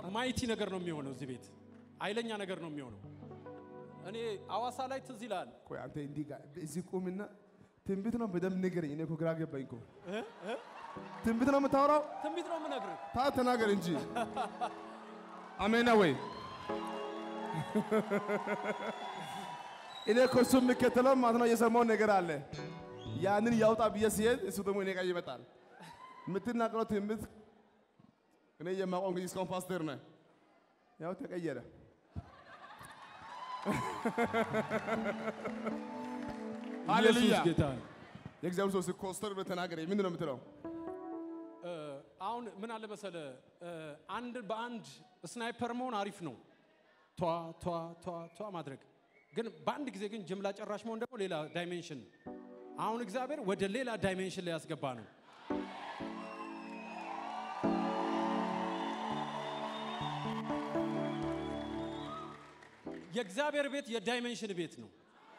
ማይቲ ነገር ነው የሚሆነው። እዚህ ቤት ኃይለኛ ነገር ነው የሚሆነው። እኔ አዋሳ ላይ ትዝ ይላል ቆይ አንተ እንዲህ ጋር እዚህ ቁምና ትንቢት ነው በደንብ ንገረኝ። እኔ እኮ ግራ ገባኝ እኮ ትንቢት ነው የምታወራው? ትንቢት ነው የምነግርህ። ታ ተናገር እንጂ አሜን ነው ወይ? እኔ እኮ እሱ የሚከተለው ማለት ነው የሰማውን ነገር አለ። ያንን ያውጣ ብዬ ሲሄድ እሱ ደግሞ እኔ ጋር ይመጣል። የምትናገረው ትንቢት እኔ የማውቀው እንግዲህ እስካሁን ፓስተር ነህ። ያው ተቀየረ። ሃሌሉያ ኢየሱስ ጌታ ነው። የእግዚአብሔር ሰው ሲኮስተር ብለህ ተናገረኝ። ምንድን ነው የምትለው? እ፣ አሁን ምን አለ መሰለ እ፣ አንድ በአንድ ስናይፐር መሆን አሪፍ ነው። ቷ ቷ ቷ ቷ ማድረግ ግን በአንድ ጊዜ ግን ጅምላ ጨራሽ መሆን ደግሞ ሌላ ዳይሜንሽን ነው። አሁን እግዚአብሔር ወደ ሌላ ዳይሜንሽን ላይ ያስገባ ነው። የእግዚአብሔር ቤት የዳይሜንሽን ቤት ነው።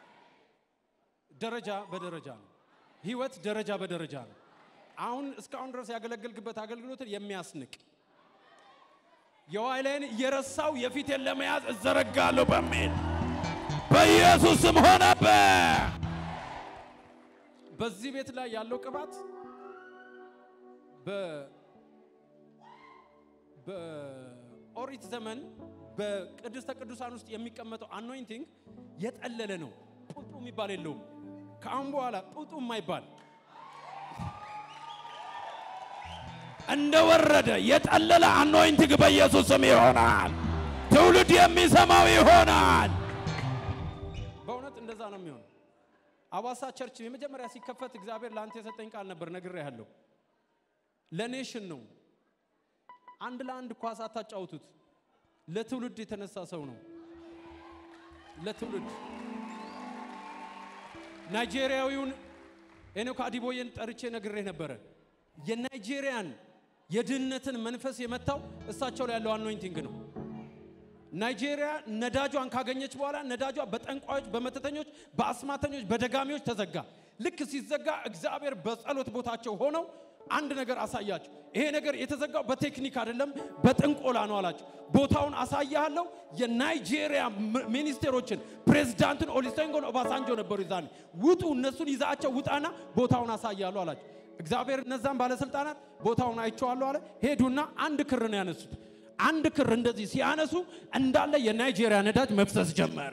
ደረጃ በደረጃ ነው። ህይወት ደረጃ በደረጃ ነው። አሁን እስካሁን ድረስ ያገለገልክበት አገልግሎትን የሚያስንቅ የዋይላይን እየረሳው የፊቴን ለመያዝ እዘረጋለሁ በሚል በኢየሱስ ስም ሆነበት። በዚህ ቤት ላይ ያለው ቅባት በ- በኦሪት ዘመን በቅድስተ ቅዱሳን ውስጥ የሚቀመጠው አኖይንቲንግ የጠለለ ነው። ጡጡ የሚባል የለውም። ከአሁን በኋላ ጡጡ የማይባል እንደወረደ የጠለለ አኖይንቲንግ በኢየሱስ ስም ይሆናል። ትውልድ የሚሰማው ይሆናል። በእውነት እንደዛ ነው የሚሆነው። አዋሳ ቸርች የመጀመሪያ ሲከፈት እግዚአብሔር ለአንተ የሰጠኝ ቃል ነበር፣ ነግሬሃለሁ። ለኔሽን ነው። አንድ ለአንድ ኳስ አታጫውቱት። ለትውልድ የተነሳ ሰው ነው። ለትውልድ ናይጄሪያዊውን ኤኖክ አዲቦዬን ጠርቼ ነግሬ ነበረ። የናይጄሪያን የድህነትን መንፈስ የመታው እሳቸው ላይ ያለው አኖይንቲንግ ነው። ናይጄሪያ ነዳጇን ካገኘች በኋላ ነዳጇ በጠንቋዮች፣ በመተተኞች፣ በአስማተኞች፣ በደጋሚዎች ተዘጋ። ልክ ሲዘጋ እግዚአብሔር በጸሎት ቦታቸው ሆነው አንድ ነገር አሳያቸው። ይሄ ነገር የተዘጋው በቴክኒክ አይደለም በጥንቆላ ነው አላቸው። ቦታውን አሳያለሁ። የናይጄሪያ ም- ሚኒስቴሮችን ፕሬዝዳንትን ኦሉሴጉን ኦባሳንጆ ነበሩ ይዛኔ ውጡ፣ እነሱን ይዛቸው ውጣና ቦታውን አሳያለሁ አላቸው። እግዚአብሔር እነዛን ባለስልጣናት ቦታውን አይቼዋለሁ አለ። ሄዱና አንድ ክር ነው ያነሱት። አንድ ክር እንደዚህ ሲያነሱ እንዳለ የናይጄሪያ ነዳጅ መፍሰስ ጀመረ።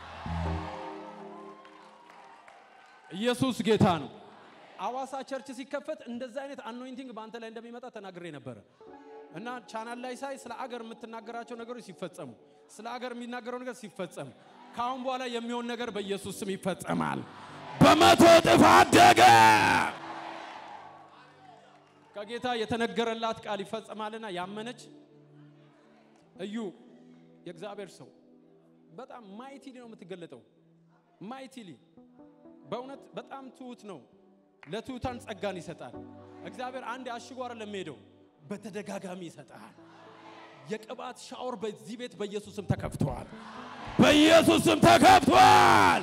ኢየሱስ ጌታ ነው። አዋሳ ቸርች ሲከፈት እንደዚህ አይነት አኖይንቲንግ በአንተ ላይ እንደሚመጣ ተናግሬ ነበረ እና ቻናል ላይ ሳይ ስለ አገር የምትናገራቸው ነገሮች ሲፈጸሙ፣ ስለ አገር የሚናገረው ነገር ሲፈጸም፣ ከአሁን በኋላ የሚሆን ነገር በኢየሱስ ስም ይፈጸማል። በመቶ እጥፍ አደገ። ከጌታ የተነገረላት ቃል ይፈጸማልና ያመነች እዩ የእግዚአብሔር ሰው በጣም ማይቲሊ ነው የምትገለጠው። ማይቲሊ በእውነት በጣም ትሁት ነው። ለትሁታን ጸጋን ይሰጣል። እግዚአብሔር አንድ አሽጎ አይደለም የሚሄደው በተደጋጋሚ ይሰጣል። የቅባት ሻወር በዚህ ቤት በኢየሱስም ተከፍተዋል። በኢየሱስ ስም ተከፍቷል።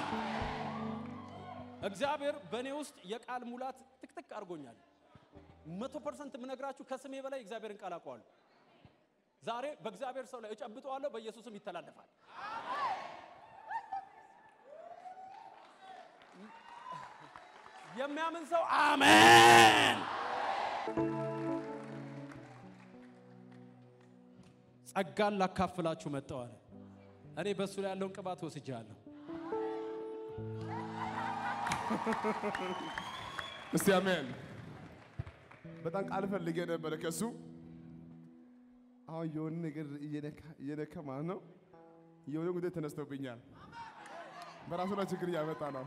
እግዚአብሔር በእኔ ውስጥ የቃል ሙላት ጥቅጥቅ አድርጎኛል። መቶ ፐርሰንት የምነግራችሁ ከስሜ በላይ እግዚአብሔርን ቃል አውቀዋለሁ። ዛሬ በእግዚአብሔር ሰው ላይ እጨብጠዋለሁ፣ በኢየሱስም ይተላለፋል። የሚያምን ሰው አሜን። ጸጋን ላካፍላችሁ መጥተዋል። እኔ በእሱ ላይ ያለውን ቅባት ወስጃለሁ። እስቲ አሜን። በጣም ቃል ፈልጌ ነበረ ከሱ አሁን የሆነ ነገር እየነካ እየነካ ማለት ነው። የሆነ ጉዳይ ተነስቶብኛል። በራሱ ላይ ችግር እያመጣ ነው።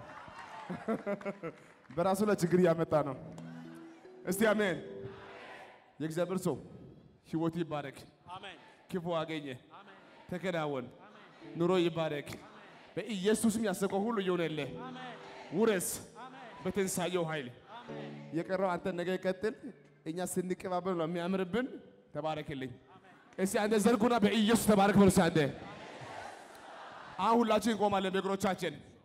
በራሱ ላይ ችግር እያመጣ ነው። እስቲ አሜን። የእግዚአብሔር ሰው ህይወት ይባረክ፣ አሜን ክፉ አገኘ፣ ተከናወን፣ ኑሮ ይባረክ። በኢየሱስም ያሰበው ሁሉ ይሆነልህ። ውረስ በትንሳኤው ኃይል የቀረው አንተ ነገ ቀጥል። እኛ ስንቀባበል ነው የሚያምርብን። ተባረክልኝ። እስቲ አንተ ዘርጉና በኢየሱስ ተባረክ በሉ። እስቲ አንተ አሁን ሁላችን እንቆማለን በእግሮቻችን